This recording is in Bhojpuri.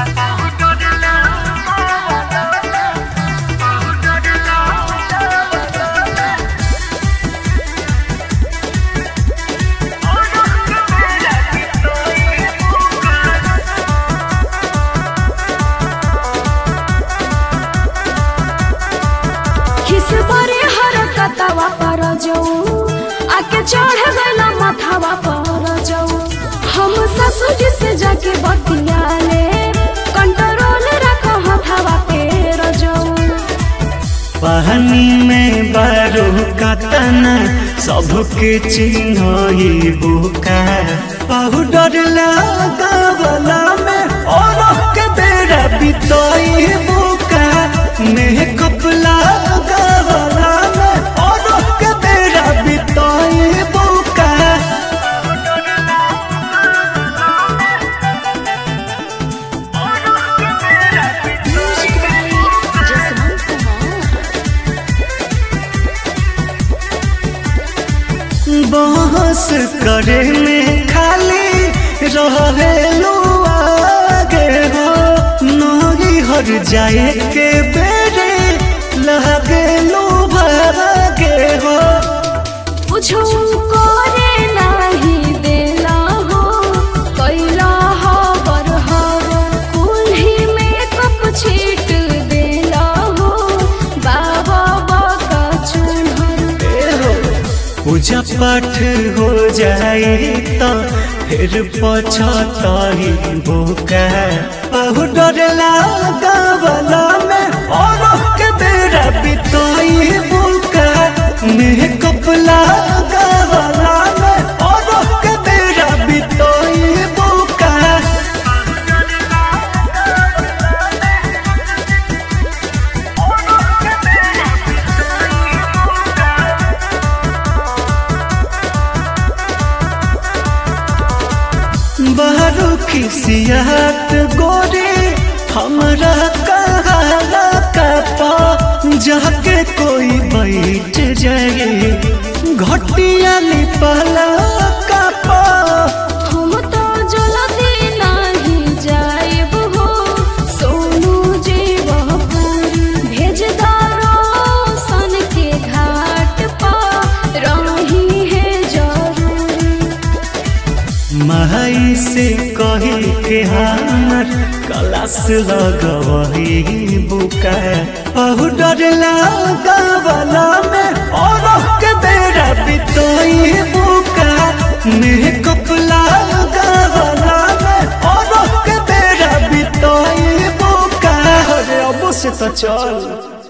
खिसबरे हरकतवा पर जाऊ आके चढ़ गइला माथावा पर जाऊ हम ससुर से जाके बतियाले कंट्रोल रखो हथावा पे रजाऊ पानी में बारू कतना सबके चिन्ह बुका पाउडर लगावला में और के बेरा बितई बुका मेकअप लगावला में और के बेरा बितई बुका बहस करे में खाली रहेलू आगे हो नोरी हर जाए के बेरे लगेलू भागे हो कुछो करे नाही देला हो कैला हो बरहर कुल्ही में कप छीट देला हो बाबा बाका चुनहर पूजा पाठ हो जाए तो फिर पछताई भूखा पाउडर लगावला में और के बेरा बिताई भूखा मेकअप लगावला में और के बेरा बिताई भूखा बारू खिसियात गोरे हमरा कहाला कपा जाके कोई बैठ जाए घटिया लिपला कपा हम तो जल्दी नहीं जाएब हो सोनू जीव भेज दारो सन के घाट पर रही है जरूरी माई से कही के हमर कलास लगवही बुका पाउडर लगावला में और के बेरा बितई बुका मेकअप लगावला में और के बेरा बितई बुका अरे अब से तो चल